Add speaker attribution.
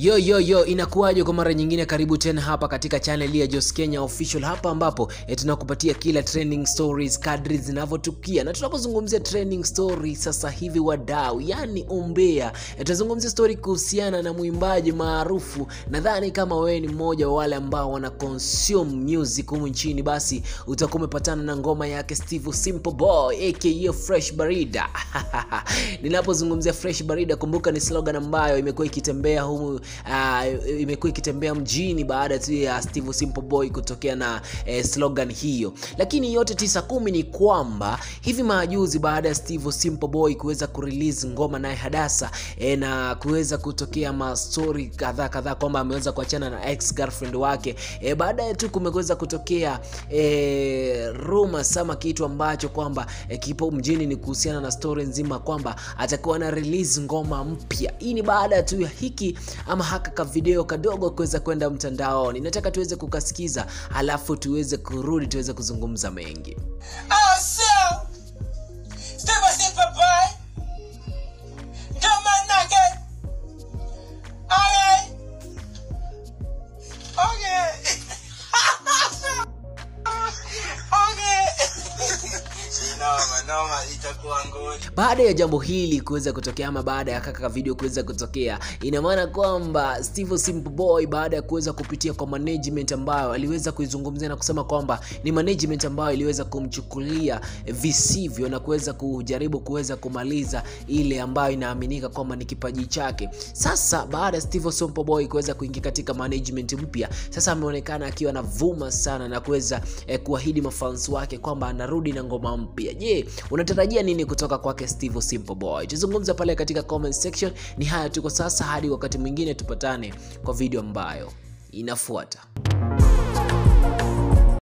Speaker 1: Yo yo yo, inakuwaje kwa mara nyingine? Karibu tena hapa katika channel ya Jos Kenya Official, hapa ambapo eh, tunakupatia kila trending stories kadri zinavyotukia, na tunapozungumzia trending story sasa hivi wadau, yani umbea, eh, tutazungumzia story kuhusiana na mwimbaji maarufu. Nadhani kama wewe ni mmoja wa wale ambao wana consume music humu nchini, basi utakuwa umepatana na ngoma yake Steve Simple Boy aka Fresh Barida. Ninapozungumzia Fresh Barida, kumbuka ni slogan ambayo imekuwa ikitembea humu uh, imekuwa ikitembea mjini baada tu ya Steve Simple Boy kutokea na eh, slogan hiyo. Lakini yote tisa kumi ni kwamba hivi majuzi baada ya Steve Simple Boy kuweza kurelease ngoma naye Hadasa eh, na kuweza kutokea mastori kadhaa kadhaa kwamba ameweza kuachana na ex girlfriend wake eh, baadaye tu kumeweza kutokea eh, rumors ama kitu ambacho kwamba eh, kipo mjini ni kuhusiana na story nzima kwamba atakuwa na release ngoma mpya. Hii ni baada tu ya hiki ama haka ka video kadogo kuweza kwenda mtandaoni. Nataka tuweze kukasikiza, alafu tuweze kurudi tuweze kuzungumza mengi.
Speaker 2: Oh, so Steve Simple Boy. Come on, nugget. Okay. Okay. okay. Noma, noma, itakuwa ngori.
Speaker 1: Baada ya jambo hili kuweza kutokea ama baada ya kaka video kuweza kutokea, ina maana kwamba Steve Simple Boy baada ya kuweza kupitia kwa management ambayo aliweza kuizungumzia na kusema kwamba ni management ambayo iliweza kumchukulia visivyo na kuweza kujaribu kuweza kumaliza ile ambayo inaaminika kwamba ni kipaji chake. Sasa baada ya Steve Simple Boy kuweza kuingia katika management mpya, sasa ameonekana akiwa anavuma sana na kuweza eh, kuahidi mafans wake kwamba anarudi na ngoma mpya. Je, unatarajia nini kutoka kwake Steve Simple Boy? Tuzungumza pale katika comment section. Ni haya tu kwa sasa, hadi wakati mwingine tupatane kwa video ambayo inafuata.